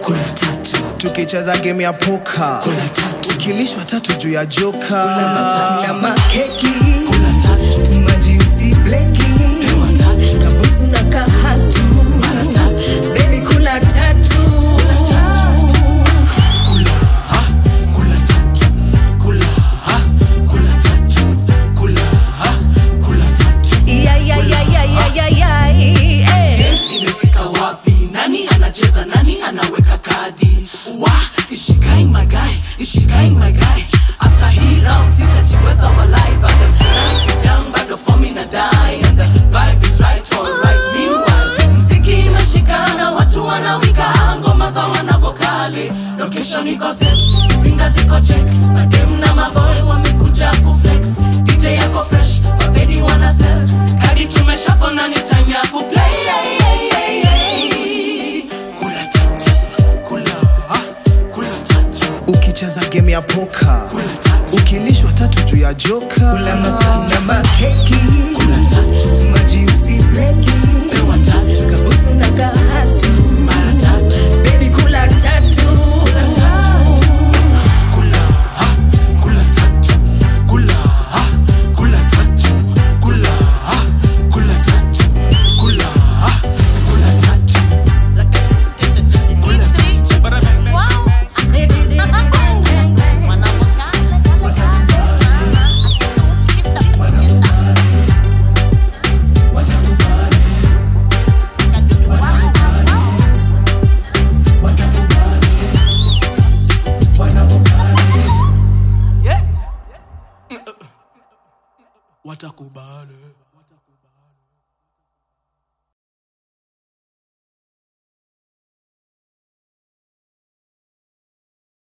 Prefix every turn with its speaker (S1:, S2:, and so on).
S1: kula tatu
S2: tukicheza game ya poka
S1: kula tatu
S2: tukilishwa tatu juu ya joka
S1: na makeki majiusi bleki
S2: Pewa tatu.
S1: kabusu na kahatu
S2: Mara tatu.
S1: bebi kula tatu
S2: Kula, ha, kula tatu. Kula, ha, kula tatu. Kula, ha, kula tatu.
S1: Yayayayayayayay, eh.
S2: imefika wapi nani anacheza nani anaweka kadi wa ishikain magai ishikain magai after hii round sitajiweza walai but the night is young bado form ina die and the vibe is right all right meanwhile mziki imeshikana watu wanawika ngoma za wanavokali location iko set mzinga ziko check madem na maboy wamekuja kuflex dj yako fresh mabedi wana sell kadi tumeshafona ni time ya kuplay kula tatu kula ah, kula tatu ukicheza game ya poka kula tatu ukilishwa tatu juu ya joka
S1: Kula matatu na makeki
S2: kula tatu
S1: majiusi bleki
S2: pewa tatu
S1: kabusu na kahatu
S2: mara tatu
S1: bebi kula tatu
S2: kula tatu kula ah, kula tatu kula ah, kula tatu kula ah, kula tatu kula ah, kula tatu kula tatu watakubali